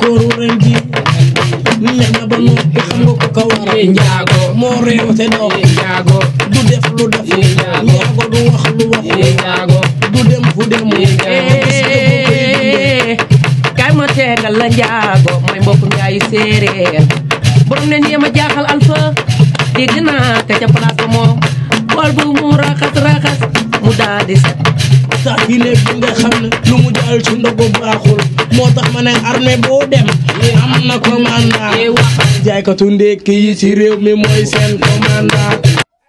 kooru ren ji neex na ba noppi xam nga ko ka war Yee njaago moo réew te dox yee njaago du def lu def Yee njaago. njaago du wax lu wax yee njaago du dem fu dem yee njaago kay ma tegal la njaago mooy mbokk njaayu séeréer borom ne nii ma jaaxal alfa dégg naa ka ca place ba moom bool bu mu raxas raxas mu daal di set tax yi ne bi nga xam ne lu mu jaal ci ndogu baaxul moo tax ma ne armée boo dem am na commandant yee wax jaaykatu ndékki yi ci réew mi mooy seen commandant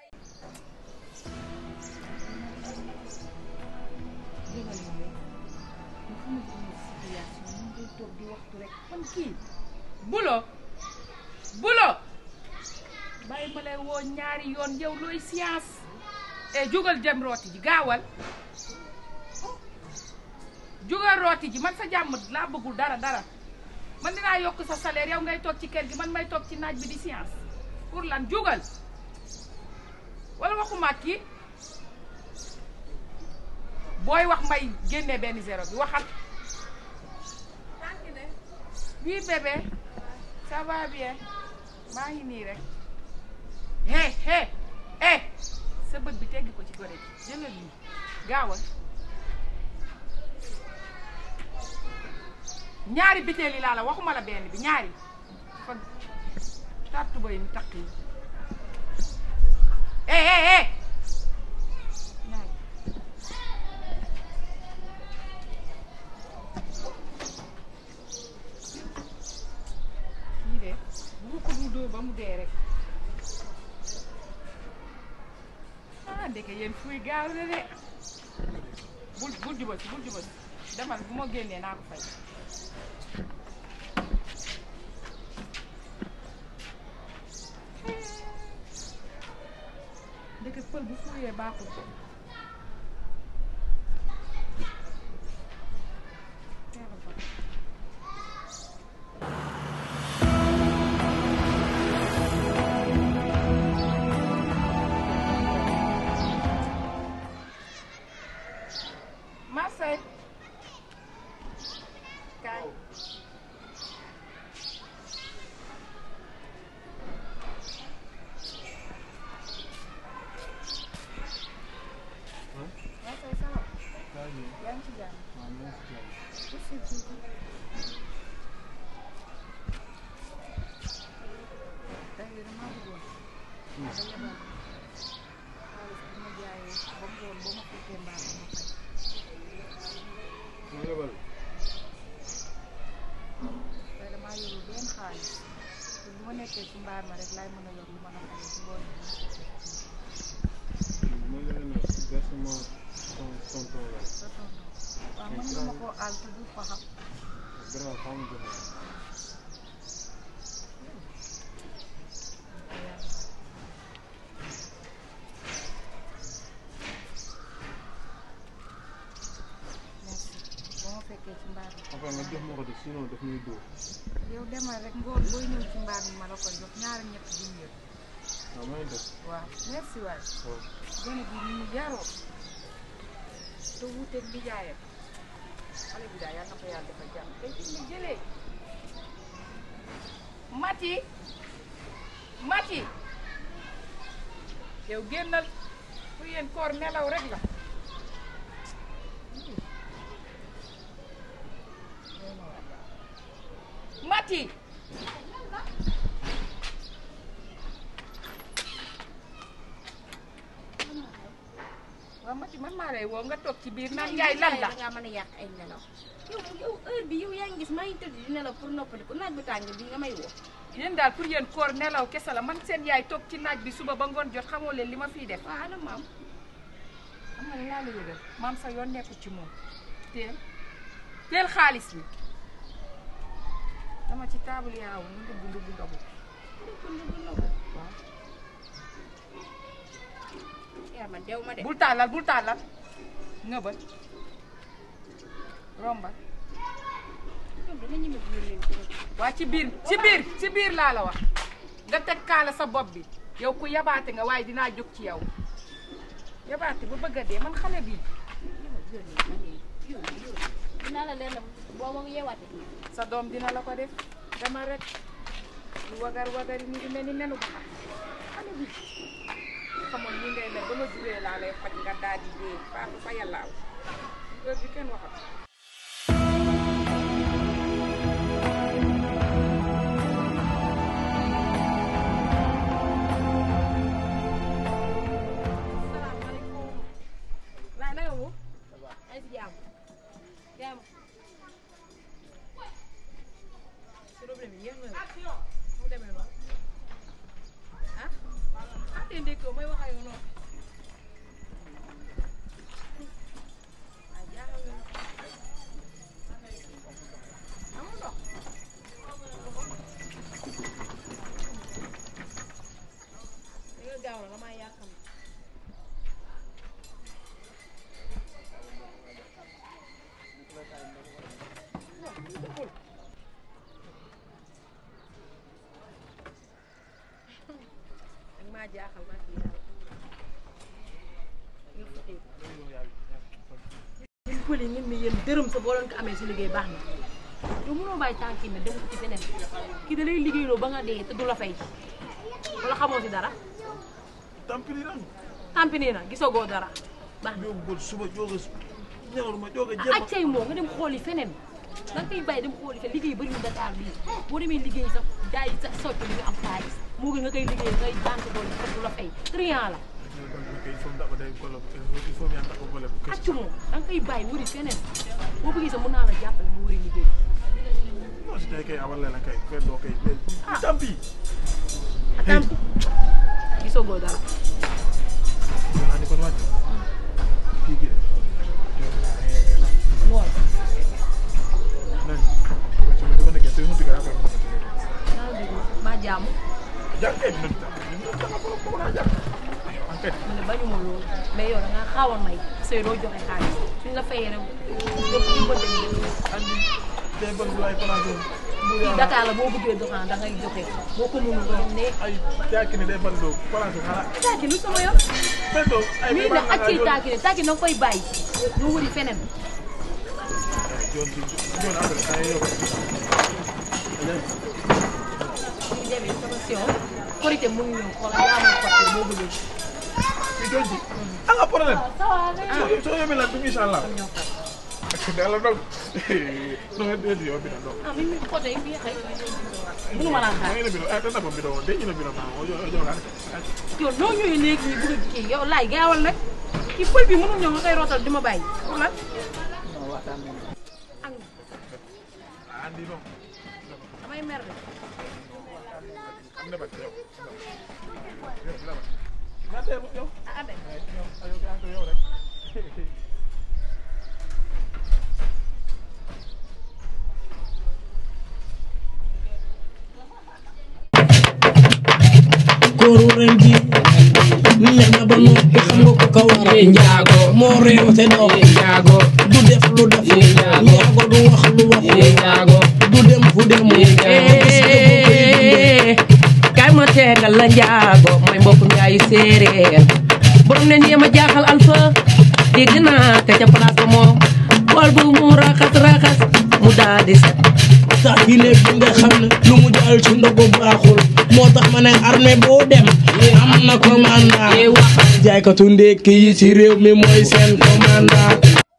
bulo bulo bàyyi ma lay woo ñaari yoon yow looy science e jógal jëm rooti ji gaawal jógal rooti ji man sa jàmm laa bëggul dara dara man dinaa yokk sa salaire yow ngay toog ci kër gi man may toog ci naaj bi di science pour lan jógal wala waxuma kii booy wax may génne benn zéro bi waxal oui bébé ça va bien maa ngi nii rek hé hé hé sa bët bi teggi ko ci gore gi jëlal nii gaawal ñaari biteel yi laa la waxuma la benn bi ñaari fa tartu boy mi takk yi hé hé hé ñaari kii de bu ko du dóor ba mu dee rek ah ndeke yéen fuy gaaw na de bul bul jubal si bul jubal si demal bu ma génnee naa ko fay ndeke pël bu fuyee baaxul teewal fa. Marseille kaay Marseille ça va yaa ngi ci jàmm Pousse tuuti. tey de damaa bëggoon nga yebal xaalis bi ma jaayee ba mu woon ba ma fekkee mbaa ma fay tey damaa yorul benn xaalis te bu ma nekkee ci mbaar ma rek laay mën a yor lu mën a fay ci ngoon bi sa tonton waaw mën nga ma koo àll te du fa xam merci ba ma fekkee ci mbaar mi Enfin nga jox ma ko de sinon daf ñuy dóor. yow demal rek ngoon booy ñëw ci mbaar mi ma la koy jox ñaari ñett du ñëw waaw may def. waaw merci waay waaw. gone bi ni mu yaroo te wuuteeg bi jaayam xale bi daal yàlla na ko yàlla defal jàmm tey fi mu jëlee mati mati yow génnal pour yéen koor nelaw rek la mati waaw mati man maa lay woo nga toog ci biir naan Njaay lan la nga mën a yàq ay nelaw yow yow heure bi yow yaa ngi gis maa ngi tëdd di nelaw pour noppaliku naaj bu tàng bi nga may woo yéen daal pour yéen koor nelaw kese la man seen yaay toog ci naaj bi suba ba ngoon jot xamoo leen li ma fiy def waaw ana maam xam nga ne laa la yëgal maam sa yoon nekkul ci moom teel teel xaalis bi dama ci table yaawu ñu ndugg ndugg ndogu waaw yaa man dew ma de bul tàllal bul tàllal ngëbal rombal ñoom dana ñeme biir leen ci rek waa ci biir ci biir ci biir laa la wax nga teg kaala sa bopp bi yow ku yabaate nga waaye dinaa jóg ci yow yabaate ba bëgg a dee man xale bi yow yow dinaa la leen boo ma yeewaate sa doom dina la ko def dama rek lu wagar wagari mu ngi mel ni nenu ba xam xale bi xamoon ñi ngay mel ba ma juree laa lay faj nga daal di dee faatu fa yàllaaw heure bi kenn waxat salaamaaleykum. waaye naka mu. ay si jàmm. jàmm. problème yi yéex na la. mu demee noonu. ah. ah te ndékkoo may wax ak yow noonu. ah jaaxal nga ma. amul ndox. da nga gaaw na damaa yàqam. ak maa jaaxal maa kii yàlla. ñu fotee ko. ñun pël yi ñun mi yéen dërëm sa boo doon ko amee si liggéey baax na. yow mënoo bàyyi tànk yi ne dem ci feneen kii da lay liggéeyloo ba nga dee te du la fay wala xamoo si dara tampini ran tampi nii na gisagoo dara baax na. yóbbu suba jóge ñëwal ma jóge ah jéem accay moo nga dem xooli feneen da nga koy bàyyi dem xooli feneen liggéey bëri na Dakar bii boo demee liggéey sax jaay sa socc li nga am xaalis moo gën nga koy liggéey ngay daan sa doole te du la fay triant la il faut ndax day golo il faut ñaan ko golo accu moo da nga koy bàyyi wëri feneen boo bëggee sax mën naa la jàppale mu wëri liggéey non si tey kay awal la kay fenn doo kay tampi atam gisagoo dara yo hani kon wàcc kii gi ngool nan wàcc ma dama nekkee te mu diga affaire naa la déglu maa jàmm jàpp kay dina dina ko ko na jàpp enquête mu ne bañu ma loolu mais yow da ngaa xaaw a may sëy doo joxe xaalis suñ la fayee rek yëpp ñu ko dem andi day bëgg lu ay place fii Dakar la boo bëggee doxaan da ngay joxe boo ko mënul doon ne ay jaaki ne day bëgg lu place xala taaki lu sama yoon fendo ay mii ne ak ciy taaki ne taaki na nga koy bàyyi doo wëri feneen jon ci jon après ay yow ñu demee sama sion korité mu ngi ñëw xoolal yaa ma xotte boo bëggee ci jon ci anga problème ça va nga so so yomi la dum inshallah ñoo xam dala dog no de yo bi na dog ah mi mi xotte yi bii xëy mënu ma laa xaar ngay na bi ay tan na bi do de ina bi na ma o yo yo la yow noo ñëwee léegi ñu bëgg a kii yow laay gaawal nag kii pël bi mënul ñëw nga koy rootal di ma bàyyi pour lan ak andi no damay mer de am na ba yow na te yow ah abe ayo ga ko yow rek kóoru ren ji neex na ba noppi xam nga ko ka waral njaago moo réew te doo njaago du def lu def njaago du wax lu wax njaago du dem fu dem kaay ma tegal la njaago mooy mbokk njaayu séeréer borom ne nii ma jaaxal alfa dégg naa te ca place ba moom bool bu mu raxas raxas mu daal di set tax ki ne bi nga xam ne lu mu jaal ci ndogu baaxul moo tax ma ne armée boo dem am na commandant jaaykatu ndékki yi ci réew mi mooy seen commandant